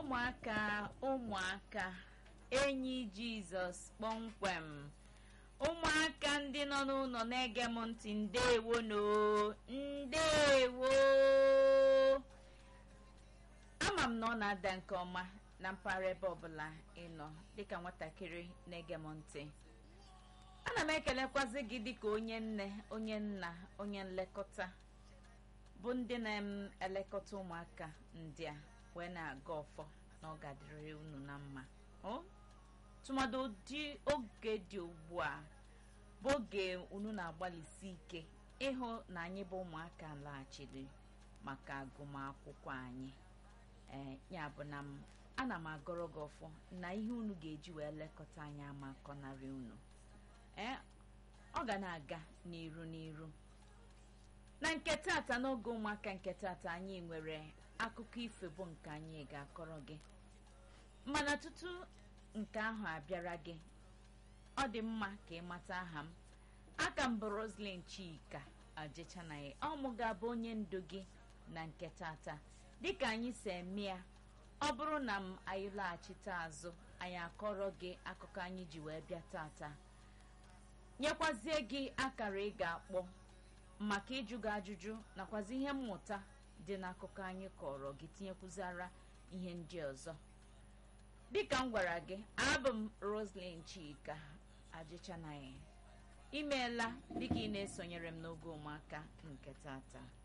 ụmụaka ụmụaka enyi jizọs kpọmkwem ụmụaka ndị nọ n'ụlọ na-ege m ntị ndewo no ndewo ama m na ọ na-ada nke ọma na mpaghara ebe ọbụla ị nọ dịka nwatakịrị na-ege m ntị ana m ekelekwazi gị dịka onye nne onye nna onye nlekọta bụ ndị na-elekọta ụmụaka ndị a wee na-aga ọfọ na ọ ga-adịrị unu na mma tụmadụ ụdị oge dị ugbu a bụ oge unu na-agbalịsi ike ịhụ na anyị bụ ụmụaka laghachiri maka agụmakwụkwọ anyị ee ya bụ na m ana m agọrọ gị ọfọ na ihe unu ga-eji wee lekọta anyị ama akọnarị unu ee ọ ga na-aga n'iru n'iru na nke tata n'oge ụmụaka nke tata anyị nwere akụkọ ifo bụ nke anyị ga-akọrọ gị mana tutu nke ahụ abịara gị ọ dị mma ka ị mata aha m aka m bụ roslyn chika ajechanaghị ọmụ ga-abụ onye ndu gị na nke tata dịka anyị si eme ya ọ bụrụ na m anyị laghachite azụ anyị akọrọ gị akụkọ anyị ji wee bịa tata nyekwazie gị akara ị ga-akpọ maka ịjụ gị ajụjụ nakwazi ihe mmụta dị n'akụkọ anyị kọrọ gị tinyekwuzara ihe ndị ọzọ dịka m gwara gị abụ m roslyn chika ajịchanaghị imeela dịka ị na-esonyere m n'oge ụmụaka nke tata